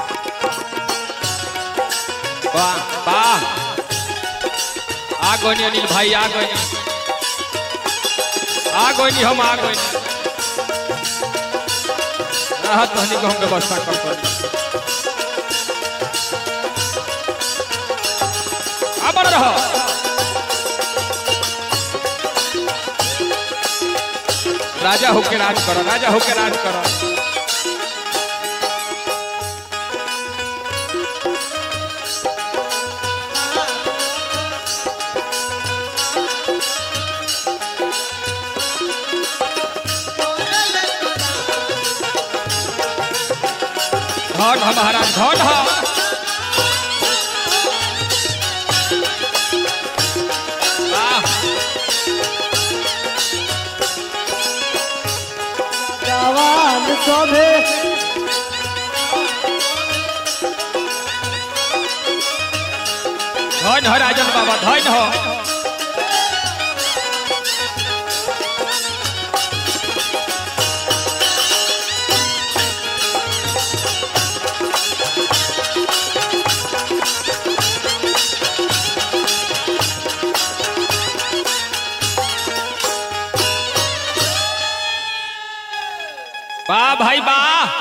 वाह वाह आ गई अनिल भाई आ गई आ गई हम आ गई राहत रहने को हम व्यवस्था कर कर आबर रहो राजा होके राज करो राजा होके राज करो धन ह महाराज धन ह वाह जवान सभे धन ह राजन बाबा धन ह वाह भाई वाह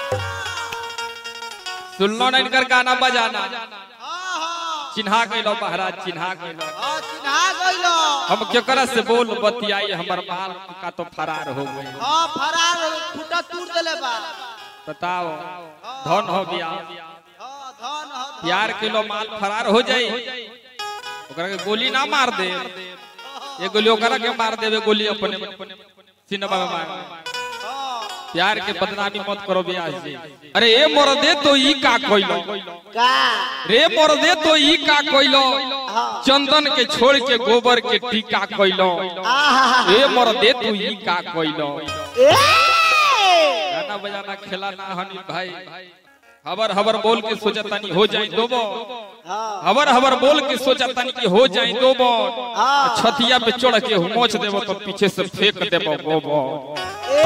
सुनलो ना इनकर गाना बजाना चिन्हा गइलो महाराज चिन्हा गइलो चिन्हा गइलो हम केकरा से बोल बतियाई हमर माल का तो फरार हो गई हाँ फरार फुटा तूर देले बा बताओ धन हो गया हाँ धन ह धन। यार किलो माल फरार हो जाई ओकरा के गोली ना मार दे ये गोली ओकरा के मार देवे गोली अपने सिनेमा में मार हाँ प्यार के बदनामी मत करो ब्यास जी अरे ए मोर दे तो ई का कोइलो का रे मोर दे तो ई का कोइलो चंदन के छोड़ के गोबर के टीका कोइलो आहा ए मोर दे तू ई का कोइलो ए गाना बजाना खेला ना हनी भाई हबर हबर बोल के सोचा तनी हो जाए दोबो हाँ हबर हबर बोल के सोचा तनी कि हो जाए दोबो हाँ। छतिया पे चढ़ के मोच देबो तो पीछे से फेंक देबो गोबो ए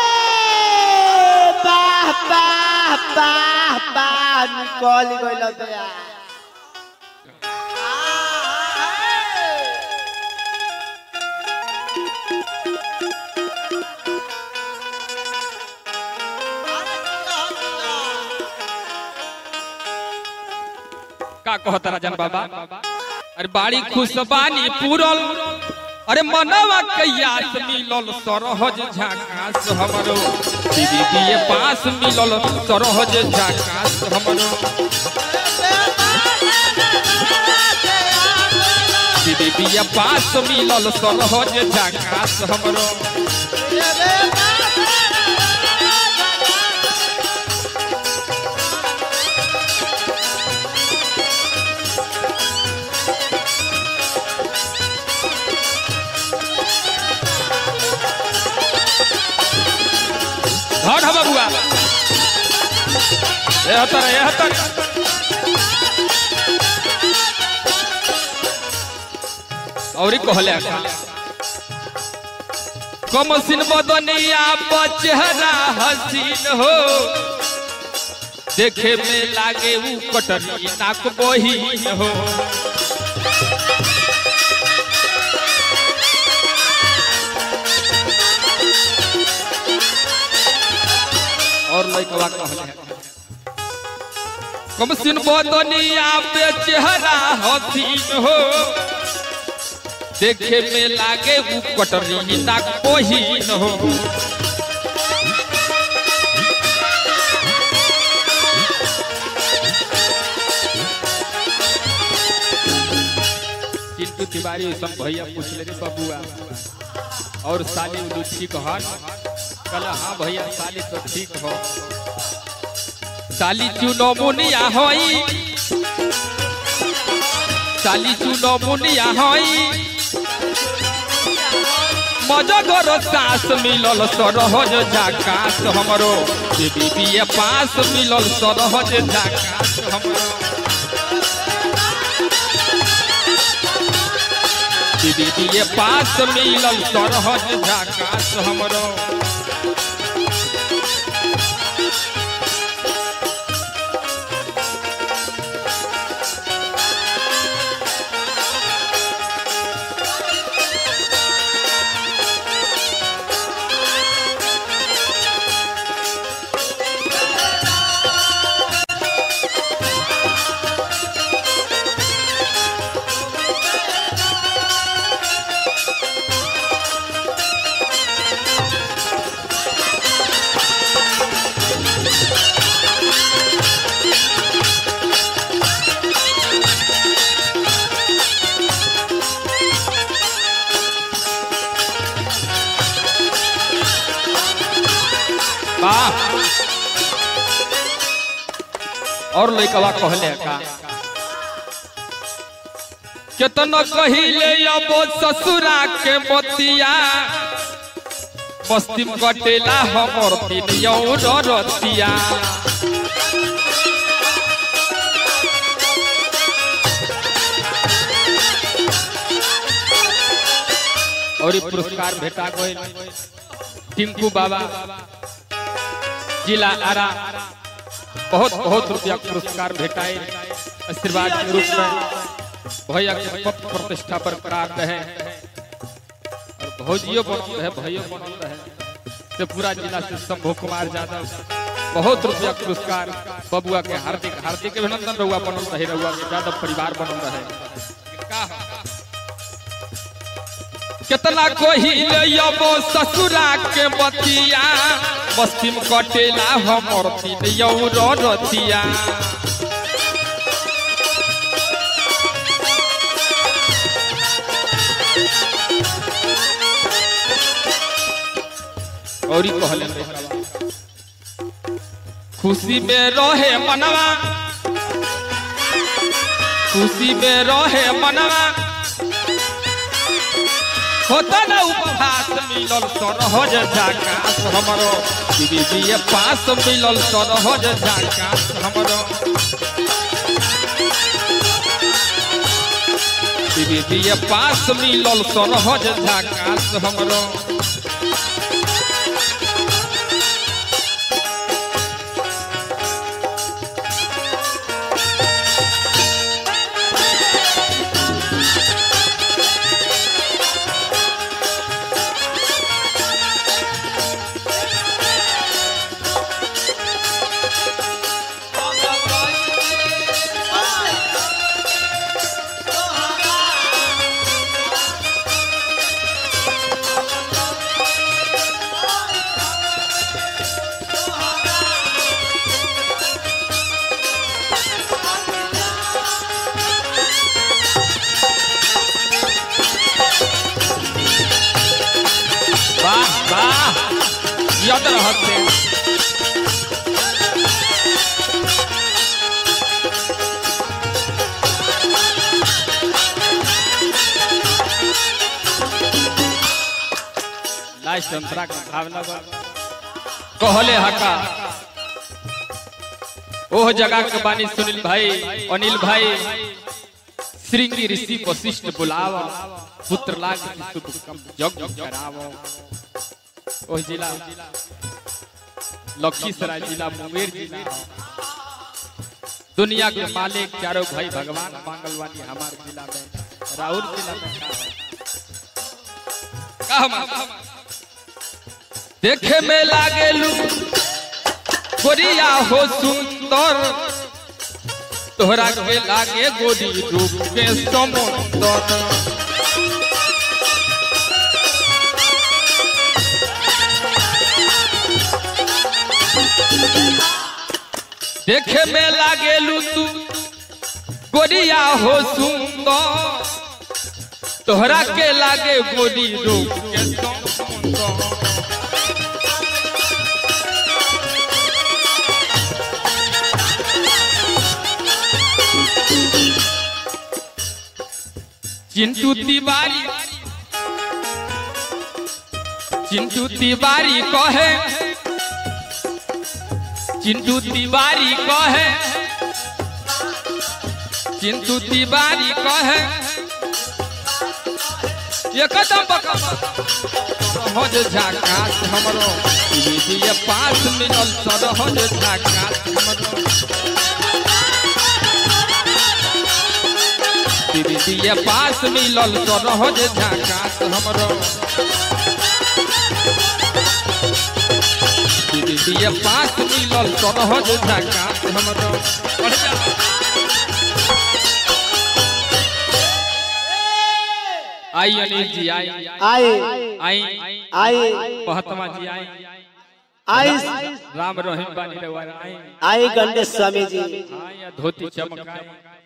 बाह बाह बाह बाह निकल गइल दया का कहता राजन बाबा अरे बाड़ी खुशबानी पूरल अरे मनवा कैयास मिलल सरहज झाकास हमरो दीदी के पास मिलल सरहज झाकास हमरो दीदी के पास मिलल सरहज झाकास हमरो धन ह बबुआ ए हतर ए हतर औरी कहले का कमसिन बदनिया पर चेहरा हसीन हो देखे में लागे ऊ कटनी नाक बहीन हो और लइकवा कहले कमसिन बदनिया पे चेहरा हसीन हो देखे में लागे ऊ कटरी नाक बहीन हो चिंटू तिवारी सब भैया पूछ ले रे बबुआ और साली उदू ठीक हन कल हाँ भैया साली तो ठीक हो साली चुनो मुनिया होई साली चुनो मुनिया होई मजगर सास मिलल सरहज झाकास हमरो बीबी पास मिलल सरहज झाकास हमरो दीदी पास मिलल सरहज झाकास हमरो वाह और लइकवा कहले का केतना कहिले अब ससुरा के मोतिया मस्ती में कटेला हमर दिन यौर रतिया और ई पुरस्कार भेटा गइल टिंकू बाबा जिला आरा बहुत बहुत रुपया पुरस्कार भेटाए आशीर्वाद के रूप में भैया के पद प्रतिष्ठा बरकरार रहे और भौजियो बनल रहे भैयो बनल रहे से पूरा जिला से शंभू कुमार यादव बहुत रुपया पुरस्कार बबुआ के हार्दिक हार्दिक अभिनंदन रहुआ बनल रहे रहुआ के यादव परिवार बनल रहे का हो? कितना कोहिले यबो ससुरा के बतिया मस्ती में कटेला हमर दिन यौर रतिया और ई कहले लइकवा, खुशी में रहे मनवा खुशी में रहे मनवा होता ना उपहास मिलल सरहज झाकास हमरो बीबी पास मिलल सरहज झाकास हमरो बीबी पास मिलल सरहज झाकास हमरो वाह वाह याद रहते लास्ट अंतरा का भावना बा कहले हका ओह जगह के बानी सुनील भाई अनिल भाई श्रृंगी ऋषि वशिष्ठ बुलाव पुत्र लाग शुभ कम जग कराव ओह जिला लखीसराय जिला मुंगेर जिला दुनिया के मालिक चारों भाई भगवान मांगलवानी हमारे जिला में राउर जिला में का है? का हम देखे में लागेलू गोरिया हो सुंदर तोहरा के लागे गोरी रूप के समुंदर देखे में लागेलू तू गोरिया हो सुंदर तोहरा के लागे गोरी रूप के समुंदर चिंटू तिवारी चिंटू तिवारी कहे चिंटू तिवारी कहे चिंटू तिवारी कहे एकदम सरहज झाकास हमरो दीदी पास मिलल सरहज झाकास हमरो दीदी पास मिलल सरहज झाकास हमरो दीदी पास मिलल सरहज झाकास हमरो पढ़ जा आई अनिल जी आई आए आई आए महत्मा जी आई आए राम रहीम बानी रवाना आई आए गणेश स्वामी जी हाँ, या धोती चमकाई